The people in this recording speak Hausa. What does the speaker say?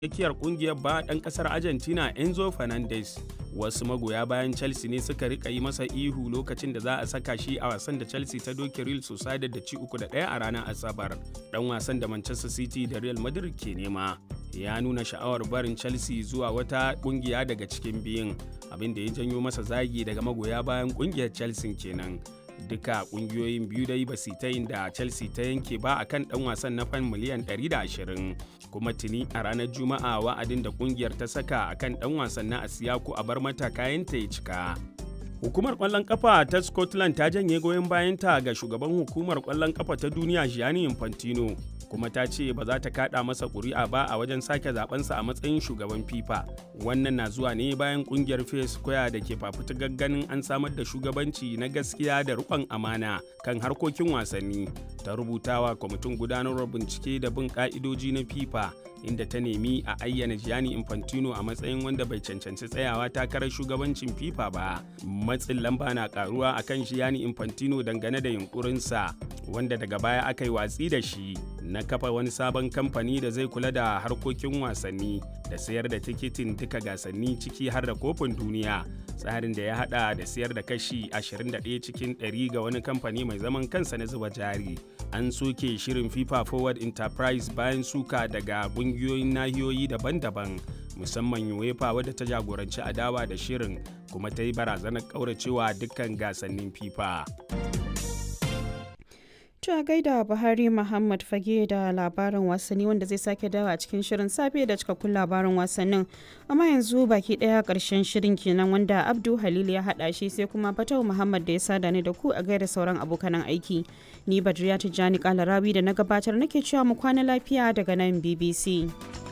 tsakiyar kungiyar ba ɗan ƙasar Argentina Enzo Fernandez. Wasu magoya bayan Chelsea ne suka rika yi masa ihu lokacin da za a saka shi a wasan da Chelsea ta doke Real Sociedad da ci uku da ɗaya a ranar Asabar. Ɗan wasan da Manchester City da Real Madrid ke nema. Ya nuna sha'awar barin Chelsea zuwa wata kungiya daga cikin biyun, abin da ya janyo masa zagi daga magoya bayan kungiyar Chelsea kenan. duka kungiyoyin biyu dai ba su ta yin da chelsea ta yanke ba a kan dan wasan na fan miliyan 120 kuma tuni a ranar juma'a wa'adin da kungiyar ta saka a kan dan wasan na asiyaku a bar mata kayanta ya cika hukumar kwallon kafa ta scotland ta janye goyon bayanta ga shugaban hukumar kwallon kafa ta duniya gianni infantino kuma ta ce ba za ta kada masa ƙuri'a ba a wajen sake zabensa a matsayin shugaban fifa wannan na zuwa ne bayan kungiyar fair square da ke fafutukar ganin an samar da shugabanci na gaskiya da riƙon amana kan harkokin wasanni ta rubutawa kwamitin gudanarwar bincike da bin ka'idoji na fifa inda ta nemi a ayyana gianni infantino a matsayin wanda bai cancanci tsayawa takarar shugabancin fifa ba matsin lamba na karuwa akan gianni infantino dangane da yunkurinsa wanda daga baya aka yi watsi da shi na kafa wani sabon kamfani da zai kula da harkokin wasanni da sayar da tikitin duka gasanni ciki har da kofin duniya tsarin da ya hada da sayar da kashi 21 cikin 100 ga wani kamfani mai zaman kansa na zuba jari an soke shirin fifa forward enterprise bayan suka daga kungiyoyin nahiyoyi daban-daban musamman uefa wadda ta jagoranci adawa da shirin kuma ta yi barazanar kauracewa dukkan gasannin fifa a gaida Buhari Muhammad Fage da labarin wasanni wanda zai sake dawa a cikin shirin safe da cikakkun labarin wasannin. Amma yanzu baki daya karshen shirin kenan wanda Abdu Halil ya hada shi sai kuma Fatau Muhammad da ya sada ni da ku a gaida sauran abokanan aiki. Ni Badriya Tijjani Kalarabi da na gabatar nake cewa mu kwana lafiya daga nan BBC.